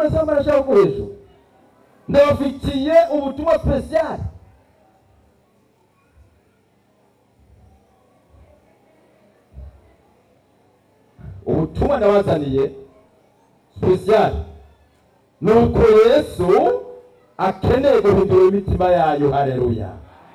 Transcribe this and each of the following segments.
asambana ashaka ko hejuru ndabafitiye ubutumwa spesiyali ubutumwa ndabazaniye spesiyali ni uko yesu akeneye guhindura imitima yayo hareruya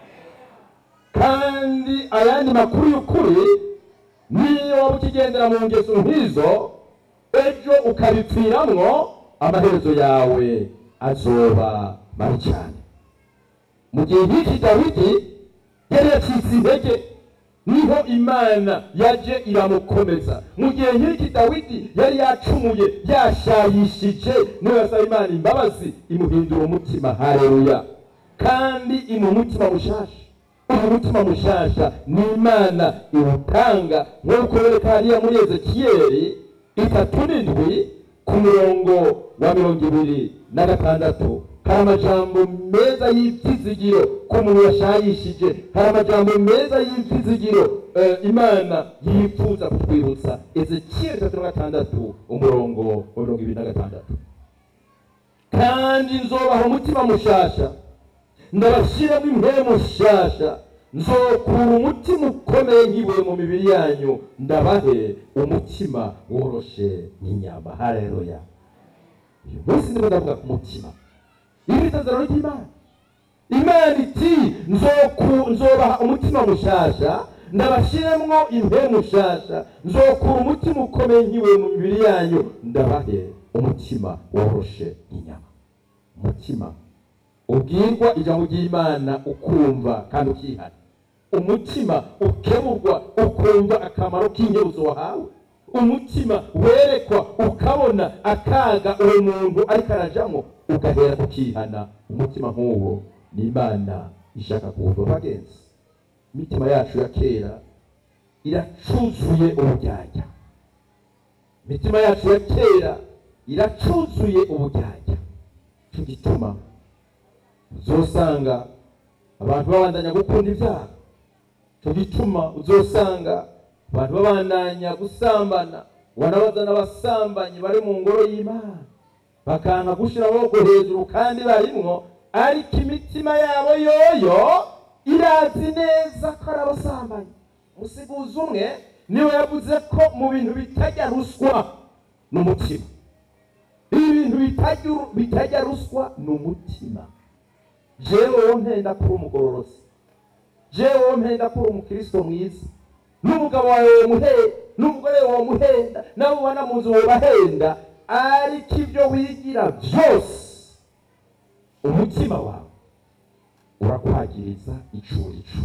kandi ayandi makuru y'ukuri niyo waba ukigendera mu ngeso nk'izo ejo ukabipfiramwo amaherezo yawe azoba mabi cyane mu gihe nk'iki dawidi yari yacitse intege niho imana yaje iramukomeza mu gihe nk'iki dawidi yari yacumuye yashayishije niho yasaba imana imbabazi imuhindura umutima hareruya kandi imuha umutima mushasha uyu mutima mushasha ni imana iwutanga nk'uko bereka hariya muri ezekiyeli itatu n'indwi ku murongo wa mirongo ibiri na gatandatu hari amajambo meza y'ibyizigiro ku muntu yashayishije hari amajambo meza y'ibyizigiro eh, imana yifuza kutwibutsa ezekiyeli itatu na gatandatu umurongo wa mirongo ibiri na gatandatu kandi nzobaha umutima mushasha ndabashyiramo impemu nshasha nzokura umutima ukomeye nk'ibuye mu mibiri yanyu ndabahe umutima woroshe nk'inyama hareruya uyu munsi ndimo ndavuga ku mutima iri itazarano ry'imana imana iti "Nzoku- nzobaha umutima mushasha ndabashyiremwo impemu nshasha nzokura umutima ukomeye nk'ibuye mu mibiri yanyu ndabahe umutima woroshe nk'inyama umutima ubwirwa ijambo ry'imana ukumva kandi ukihana umutima ukemurwa ukumva akamaro k'inyebuzo wahawe umutima werekwa ukabona akaga uwo muntu ariko arajamo ugahera ukihana umutima nk'uwo ni imana ishaka kuwuva bagenzi imitima yacu ya kera iracuzuye ubujyajya imitima yacu ya kera iracuzuye ubujyajya cyo gituma uzosanga abantu babandanya gukunda ibyaha cyo gituma uzosanga abantu babandanya gusambana wanabazana abasambanyi bari mu ngoro y'imana bakanka gushyira amaboko hejuru kandi barimwo ariko imitima yabo yoyo irazi neza ko ari abasambanyi umusiguzi umwe niwe yavuze ko mu bintu bitajya ruswa ni umutima ibintu bitajya- bitajya ruswa ni umutima jewe wowe mpenda kuba umugororosi jewe wowe mpenda kuba umukristo mwiza n'umugabo wawe womuhenda n'umugore wawe womuhenda nabo ubona mu nzu wobahenda ariko ibyo wigira byose umutima wawe urakwagiriza icurico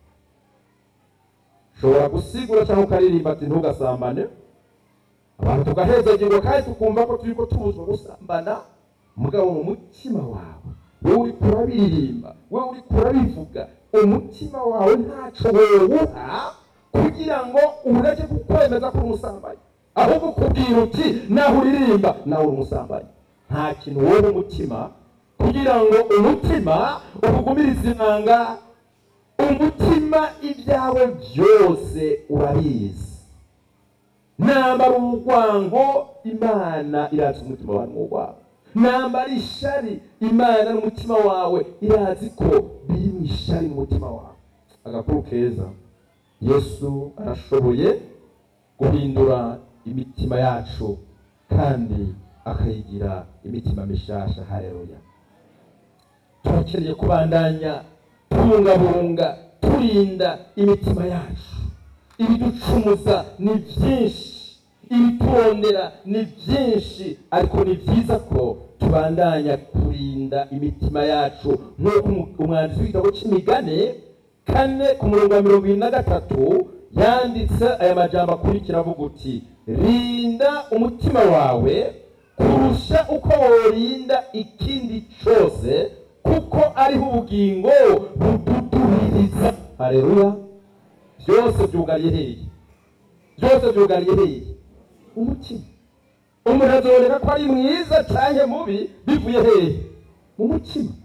ushobora gusigura cyangwa ukaririmba ati ntugasambane abantu tugahezagirwa kandi tukumva ko turi ko tubuzwa gusambana mugabo mu mutima wawe wowe uri kurabiririmba wowe uri kurabivuga umutima wawe ntaco wowuha kugira ngo ureke kukwemeza ko uri umusambanyi ahubwo ukubwira uti naho uririmba nawe uri umusambanyi nta kintu wowe umutima kugira ngo umutima ukugumirize inanga umutima ibyawe byose urabizi nambara urwango imana irazi umutima wawe n'urwango nambara ishari imana n'umutima wawe irazi ko biri mu ishari mu mutima wawe agakuru keza yesu arashoboye guhindura imitima yacu kandi akayigira imitima mishasha hareruya turakeneye kubandanya tubungabunga turinda imitima yacu ibiducumuza ni byinshi ibiturondera ni byinshi ariko ni byiza ko tubandanya kurinda imitima yacu nk'uko umu- umwanditsi w'igitabo cy'imigani kane ku murongo wa mirongo irindwi na gatatu yanditse aya majambo akurikira avuga uti rinda umutima wawe kurusha uko worinda ikindi cyose kuko ariho ubugingo bududubiriza hareruya byose byugariye hehe byose byugariye hehe umutima umuntu azoboneka ko ari mwiza cyangwa mubi bivuye hehe mu mutima